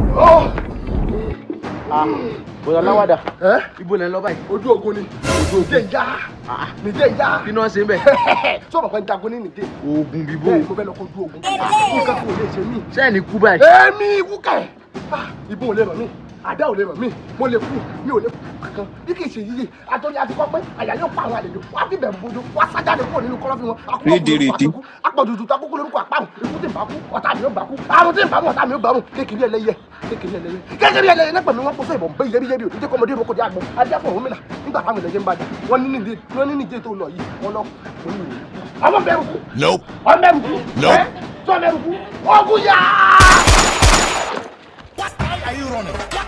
bọ̀dọ̀ aláwàdà ẹ́ ibo lẹ́ ń lọ báyìí. ojú ogun ni ojú ogun nìjẹ́ ìyá nìjẹ́ ìyá kí náà ṣe ń bẹ̀. sọ̀rọ̀ pé ń jagun ní nìjẹ́ oògùn bíbó bẹ́ẹ̀ mo fẹ́ lọ kó ojú ogun nǹkan kò lè ṣe mí. sẹ́ẹ̀ni kú báyìí. èmi ikú kẹ̀ ìbọn ò lè ràn mí àdá ò lè ràn mí mo lè kú mi ò lè kú kankan bí kì í ṣe yíyí àtọ́jú àti kọ́ pé àyà yóò pa àwọn àlejò wá bí bẹ̀rù bójú wá sájáde kúrò nínú kọ́lọ́fín wọn Rédèrèdè. apọ̀jùjù tó akókó lórúkọ àpáhùn ikú tí ń bá kú ọ̀tá mi ò bá kú àrùn tí ń bá mú ọ̀tá mi ò bá mú kékeré ẹlẹ́yẹ kékeré ẹlẹ́yẹ kékeré ẹlẹ́yẹ nípa mi wọ́n kó sọ ìbọn bẹ́ẹ̀ yẹ́bíyẹ́bí òdìdé kọ́mọdé ìrókò dé àgbọn adé àpò òun mìlá nígbà táwọn ẹlẹ́yẹ ń bàjẹ́ wọ́n ní nídìí wọ́n ní nídìí tó lọ yìí wọ́n lọ wọ́n ní ìròyìn ọmọ bẹ̀rù kú Nope. ọmọ bẹ̀rù kú Nope. ẹ́ sọ bẹ̀rù kú ọgùn yá. Why are you running?